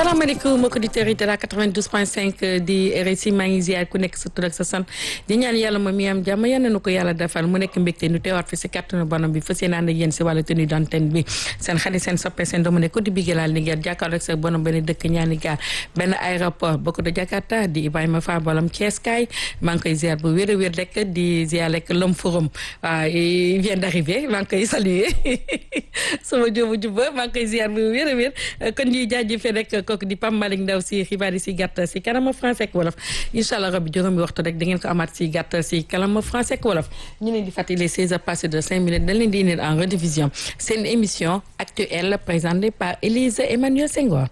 salaamaaleykum mbokki auditeurs yi de la 92.5 di RSI maa ngi ziar ku nekk sa tur ak sa sant di ñaan yàlla moom mi am jàmm yal na ko yàlla defal mu nekk mbégte nu teewaat fi si kàttanu bonam bi fas yéene ànd ak yéen si wàllu tenue d'antenne bi seen xarit seen soppe seen doomu ne ko di bigelaal ni ngeen jàkkaarloo ak sa bonam benn dëkk ñaani gaar benn aéroport bokk de Jakarta di Ibrahima Fall bolam Thiès kaay maa ngi koy ziar bu wér a wér rek di ziar rek l'homme forum waaw il vient d'arriver maa ngi koy saluer sama jóobu jubba maa ngi koy ziar bu wér a wér kon ñuy jaajëfee rek kooku di Pam Malick Ndaw si xibaar yi si gàttal si kanama français ak wolof incha allah rabbi juróomi waxtu rek da ngeen ko amaat si gàttal si kanama français ak wolof ñu leen di fàttali 16 heures passées de 5 minutes dañ leen di indil en rediffusion seen émission actuelle présentée par Élise Emmanuel Senghor.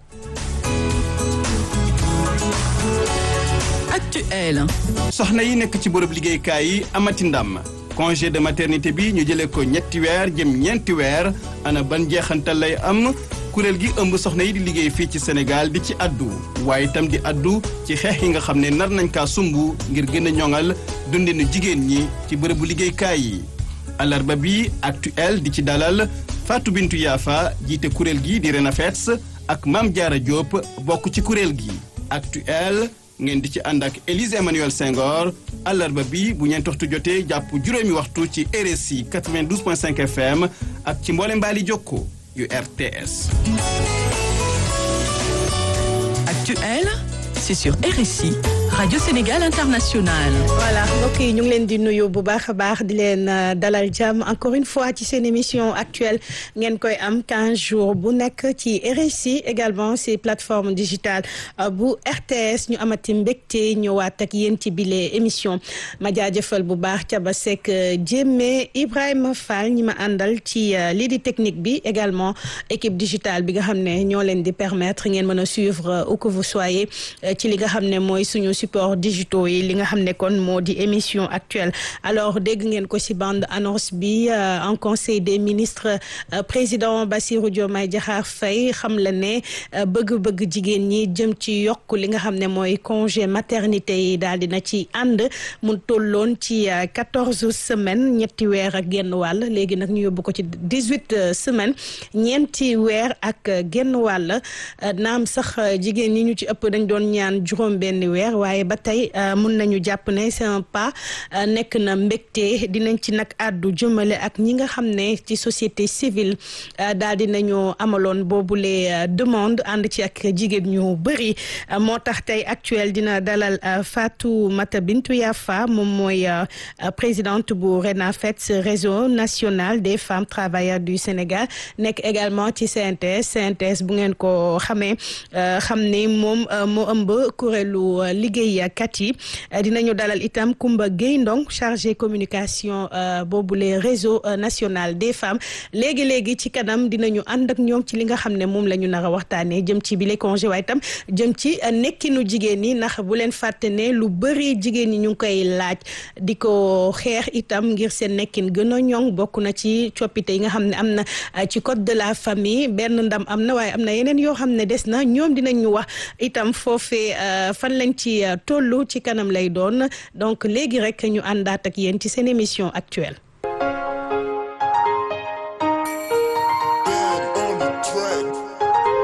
actuel. soxna yi nekk ci bërëb liggéeykaay yi amati ndam congé de maternité bi ñu jëlee ko ñetti weer jëm ñeenti weer ana ban jeexantal lay am kuréel gi ëmb soxna yi di liggéey fii ci Sénégal di ci addu waaye itam di addu ci xeex yi nga xam ne nar nañ kaa sumb ngir gën a ñoŋal dundinu jigéen ñi ci bërëbu liggéeykaay yi alarba bi actuel di ci dalal Fatou Bintou Yafa jiite kuréel gi di Renafets ak Mame Diarra Diop bokk ci kuréel gi actuel ngeen di ci ànd ak Élise Emmanuel Senghor àllarba bi bu ñeent waxtu jotee jàpp juróomi waxtu ci RSI 92.5 FM ak ci mboole mbaali jokko yu RTS. Actuel, c'est sur RSI, Radio Sénégal International. voilà mbokk yi ñu ngi leen di nuyu bu baax a baax di leen dalal jàmm encore une fois ci seen émission actuelle ngeen koy am 15 jours bu nekk ci RSI également ci plateforme digitale bu RTS ñu amati mbégte ñëwaat ak yéen ci bile émission ma jaajëfal bu baax Thiaba Seck Jémé Ibrahima Fall ñi ma àndal ci lii di technique bi également équipe digitale bi nga xam ne ñoo leen di permettre ngeen mën a suivre où que vous soyez ci li nga xam ne mooy suñu support digitaux yi li nga xam ne kon moo di émission actuelle alors dégg ngeen ko ci bande annonce bi en conseil des ministres président Bassirou Diomaye Diakhar Faye xam la ne bëgg-bëgg jigéen ñi jëm ci yokk li nga xam ne mooy congé maternité yi daal dina ci ànd mu tolloon ci quatorze semaines ñetti weer ak genn wàll léegi nag ñu yóbbu ko ci dix-huit semaines ñeenti weer ak genn wàll naam sax jigéen ñi ñu ci ëpp dañ doon ñaan juróom benn weer waaye ba tey mun nañu jàpp ne c'est un pas nekk na mbégte dinañ ci nag àddu jëmale ak ñi nga xam ne ci société civile daal di nañu amaloon boobule demande ànd ci ak jigéen ñu bëri moo tax tey actuel dina dalal Fatou Mata Bintou Yafa moom mooy présidente bu RENAFETS réseau national des femmes travailleurs du Sénégal nekk également ci CNTS CNTS bu ngeen ko xamee xam ne moom moo ëmb kuréelu liggéeykat yi dinañu dalal itam Koumba Gueye Ndong chargé communication boobu les réseau national des femmes léegi léegi ci kanam dinañu ànd ak ñoom ci li nga xam ne moom la ñu nar a waxtaanee jëm ci bile congé waaye itam jëm ci nekkinu jigéen ñi ndax bu leen fàtte ne lu bëri jigéen ñi ñu ngi koy laaj di ko xeex itam ngir seen nekkin gën a ñoŋ bokk na ci coppite yi nga xam ne am na ci code de la famille benn ndam am na waaye am na yeneen yoo xam ne des na ñoom dinañ ñu wax itam foofee fan lañ ci tollu ci kanam lay doon donc léegi rek ñu àndaat ak yéen ci seen émission actuelle